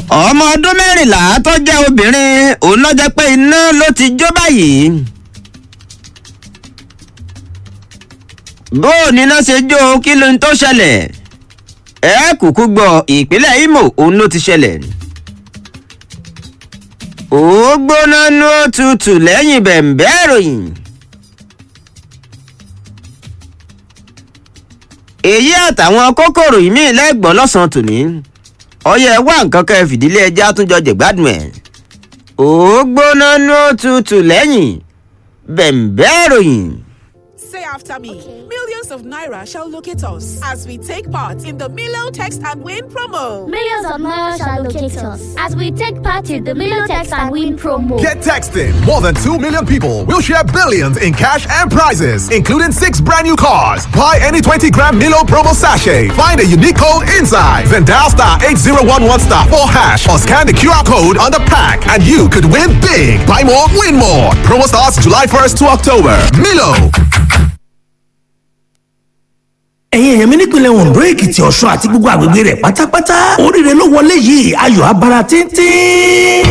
ọmọ ọdún mẹ́rìnlá tó jẹ́ obìnrin òun ló jẹ́ pé iná ló ti jó báyìí. bó o níná ṣe jó kí ló ń tó ṣẹlẹ̀ ẹ kúkú gbọ́ ìpínlẹ̀ Imo òun ló ti ṣẹlẹ̀. ó gbóná ní ó tutù lẹ́yìn bẹ̀m̀bẹ́ ìròyìn. èyí àtàwọn kókòrò ìmí lẹ́gbọ̀n lọ́sàn-án tòní ọyẹ wá nǹkan kan fìdílé ẹja àtúnjọ jẹ̀gbádùn ẹ̀ ó gbóná ní ó tutù lẹ́yìn bẹ̀m̀bẹ́ ìròyìn. Say after me. Millions of Naira shall locate us as we take part in the Milo Text and Win promo. Millions of Naira shall locate us as we take part in the Milo Text and Win promo. Get texting. More than 2 million people will share billions in cash and prizes, including six brand new cars. Buy any 20 gram Milo promo sachet. Find a unique code inside. Then dial star 8011 star 4 hash or scan the QR code on the pack and you could win big. Buy more, win more. Promo starts July 1st to October. Milo. ẹ̀yin èèyàn mi nípìnlẹ̀ Ondo Èkìtì Ọ̀ṣun àti gbogbo àgbègbè rẹ̀ pátápátá oríire ló wọlé yìí ayọ̀ abara tíntín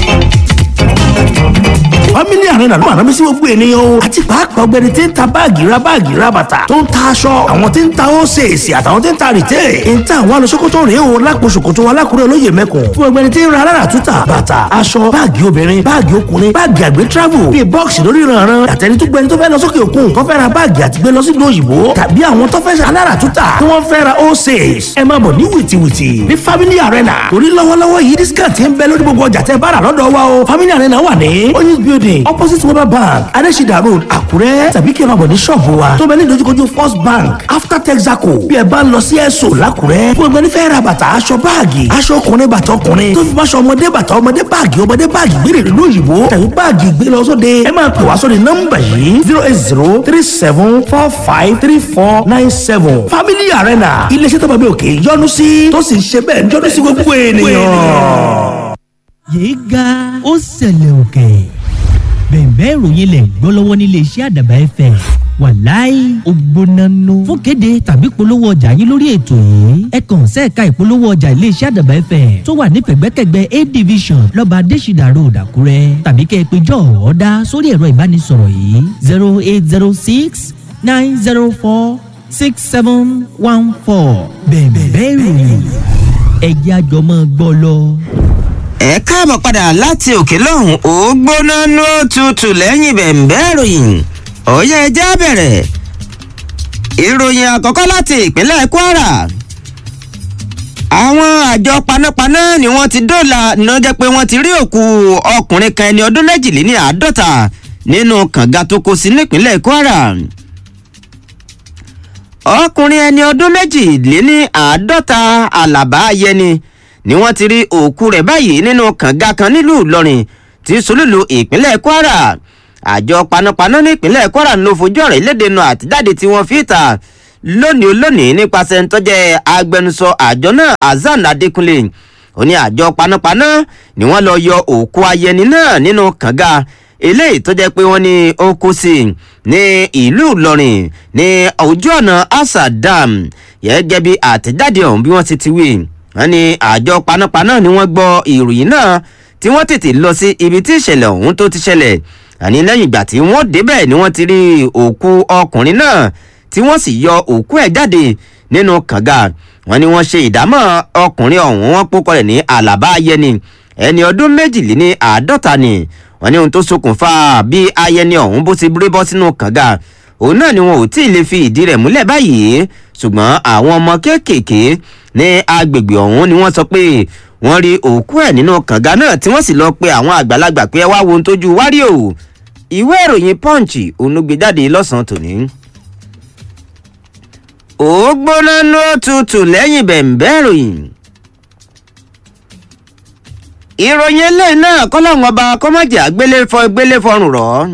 family arena ló máa sí gbogbo ènìyàn o àti pàápàá ọ̀gbẹ́ni tí ń ta báàgì ra báàgì ra bàtà tó ń ta aṣọ àwọn tí ń ta ósèèsì àtàwọn tí ń ta rìtẹ́ ń ta àwọn alùsókòtò rèé o lápò ṣòkòtò wa lákùrẹ́ olóyè mẹ́kùn fún ọ̀gbẹ́ni tí ń ra alára túta bàtà aṣọ báàgì obìnrin báàgì ọkùnrin báàgì àgbẹ̀ travel bíi bọ́ọ̀sì lórí ìrànràn àtẹni tó gbẹni tó fẹ́ lọ sókè òkun tó fẹ́ ra báàgì àti gbé lọ sí ìlú òyìnbó tàbí àwọn tó fẹ́ alára túta tí wọ́n fẹ́ ra ósèès ẹ máa bọ̀ ní wìtìwìtì ní family arena torí lọ́wọ́lọ́wọ́ yìí discount ń bẹ lórí gbogbo ọjà tẹ́ bá rà lọ́dọ̀ wa o family arena wà ní oyinz building opposite weber bank adesida road àkúrẹ́ tàbí kí ẹ máa bọ̀ ní ṣọ́ọ̀bù wa tó bẹ ní ìdojúkojú first bank after texaco bí ẹ bá ń lọ sí ẹ̀sọ́ làkúrẹ́ fún ẹgbẹ́ nífẹ̀ẹ́ ra bàtà aṣọ báàgì aṣọ ọkùnrin bàtà ọkùnrin tó fi bá aṣọ ọmọdé bàtà ọmọdé báàgì ọmọdé báàgì gbére ìlú òyìnbó tàbí báàgì gbé lọ sóde ẹ máa pè wá sórí nọ́mbà yìí zero eight zero three seven four five three four nine seven family arena iléeṣẹ́ tó bá bí òkè yọ́nú sí tó sì ń ṣe bẹ́ẹ̀ yọ́nú sí gbogbo ènìyàn. yéé ga ó ṣẹlẹ̀ òkè bẹ̀ẹ̀bẹ́ ìròyìn lẹ̀ gbọ́ lọ́wọ́ nílé iṣẹ́ àdàbà ẹ̀fẹ̀ wàláì ògbónánú fún kéde tàbí polówó ọjà yín lórí ètò yìí ẹ kàn sẹ́ẹ̀ka ìpolówó ọjà ilé iṣẹ́ àdàbà ẹ̀fẹ̀ tó wà ní pẹ̀gbẹ́kẹ̀gbẹ́ a division lọ́ba adésìdà road àkúrẹ́ tàbí kẹ́ ẹ pé jọ ọ̀ọ́dá sórí ẹ̀rọ ìbánisọ̀rọ̀ yìí zero eight zero six nine zero four six seven one four bẹ̀ẹ̀bẹ́ ìròyìn ẹ̀jẹ̀ àjọmọ́ gbọ́ lọ ẹ káàbọ̀ padà láti òkè lọ́hùn ó gbóná ní ó tutù lẹ́yìn bẹ̀m̀bẹ́ ìròyìn ọ̀yẹ́ ẹjẹ́ bẹ̀rẹ̀ ìròyìn àkọ́kọ́ láti ìpínlẹ̀ Kwara àwọn àjọ panápaná ni wọ́n ti dóòlà ní wọ́n jẹ́ pé wọ́n ti rí òkú ọkùnrin kan ẹni ọdún méjìléní àádọ́ta nínú kànga tó kó sí nípínlẹ̀ Kwara ọkùnrin ẹni ọdún méjìléní àádọ́ta Àlàbá Yẹni ni wọ́n ti rí òkú rẹ̀ báyìí nínú kànga kan nílùú Ìlọrin tí sùlùlù ìpínlẹ̀ Kwara àjọ panápaná ní ìpínlẹ̀ Kwara ló fojú ọ̀rọ̀ ìlédè nu àtijáde tí wọ́n fi ta lónìí lónìí nípasẹ̀ ntọ́jẹ́ agbẹnusọ àjọ náà Hasan Adékúnlé ó ní àjọ panápaná ni wọ́n lọ yọ òkú ayẹni náà nínú kànga eléyìí tó jẹ́ pé wọ́n ní ó kú sí ní ìlú Ìlọrin ní ojú ọ̀nà Asa Dam gẹ́gẹ́ bí àtẹ̀jáde ọ̀hún bí wọ́n ti ti wí wọ́n ní àjọ panápaná ni wọ́n gbọ́ ìròyìn náà tí wọ́n tètè lọ sí ibi tí ìṣẹ̀lẹ̀ ọ̀hún tó ti ṣẹlẹ̀ àní lẹ́yìn ìgbà tí wọ́n débẹ̀ ni wọ́n ti rí òkú ọkùnrin náà tí wọ́n sì yọ òkú ẹ̀ jáde nínú kànga wọ́n ní wọ́n ṣe ìdámọ̀ ọkùnrin ọ̀hún wọ́n pókọ rẹ̀ ní Àlàbá Ayẹni ẹni ọdún méjìléní àádọ́ta ni wọ́n ní ohun tó ṣokùnfà bí Ayẹni ọ̀hún bó ti rí bọ́ sínú kànga òun náà ni wọn ò tí ì lè fi ìdí rẹ̀ múlẹ̀ báyìí ṣùgbọ́n àwọn ọmọ kéékèèké ní agbègbè ọ̀hún ni wọ́n sọ pé wọ́n rí òkú ẹ̀ nínú kànga náà tí wọ́n sì lọ pe àwọn àgbàlagbà pé ẹ wá wo ohun tójú wárí o ìwé ìròyìn punch onúgbèjáde lọ́sàn-án tòní. ó gbóná ló tutù lẹ́yìn bẹ̀m̀bẹ́ ìròyìn. ìròyìn eléyìí náà kọ́lọ́hún ọba kọ́mọ̀jà gbélé fọrùn rọ̀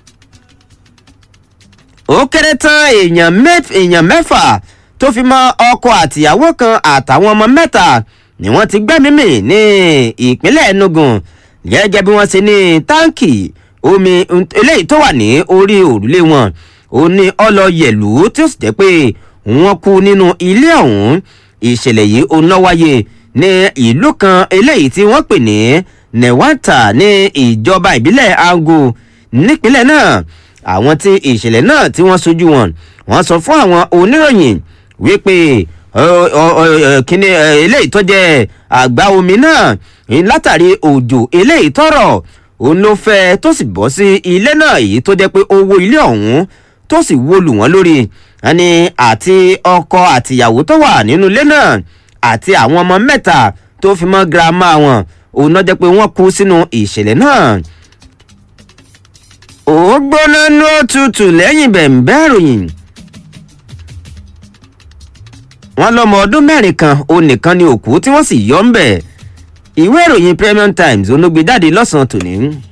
ó kéré tán èèyàn mẹ́fà tó fi mọ́ ọkọ àtìyàwó kan àtàwọn ọmọ mẹ́ta ni wọ́n ti gbẹ́mímì ní ìpínlẹ̀ Enugu gẹ́gẹ́ bí wọ́n ṣe ní táǹkì omi eléyìí tó wà ní orí òrùlé wọn ó ní ọlọ́yẹ̀lú tí ó sì jẹ́ pé wọ́n kú nínú ilé ọ̀hún ìṣẹ̀lẹ̀ yìí ó ná wáyé ní ìlú kan eléyìí tí wọ́n pè ní newata ní ìjọba ìbílẹ̀ ango nípínlẹ̀ náà àwọn tí ìṣẹ̀lẹ̀ náà tí wọ́n sojú wọn wọ́n sọ fún àwọn oníròyìn wípé kíni eléyìí tó jẹ́ àgbá omi náà látàrí òjò eléyìí tọrọ òun ló fẹ́ tó sì bọ́ sí ilé náà èyí tó jẹ́ pé owó ilé ọ̀hún tó sì wó lù wọ́n lórí ẹni àti ọkọ àtìyàwó tó wà nínú ilé náà àti àwọn ọmọ mẹ́ta tó fi mọ́ girama wọn òun náà jẹ́ pé wọ́n kú sínú ìṣẹ̀lẹ̀ náà ó gbóná ní òtútù lẹ́yìn bẹ̀ǹbẹ́ ìròyìn wọ́n lọ́mọ ọdún mẹ́rin kan òun nìkan ni òkú tí wọ́n sì yọ ń bẹ̀ ìwé ìròyìn premium times onúgbèjáde lọ́sàn-án tòní.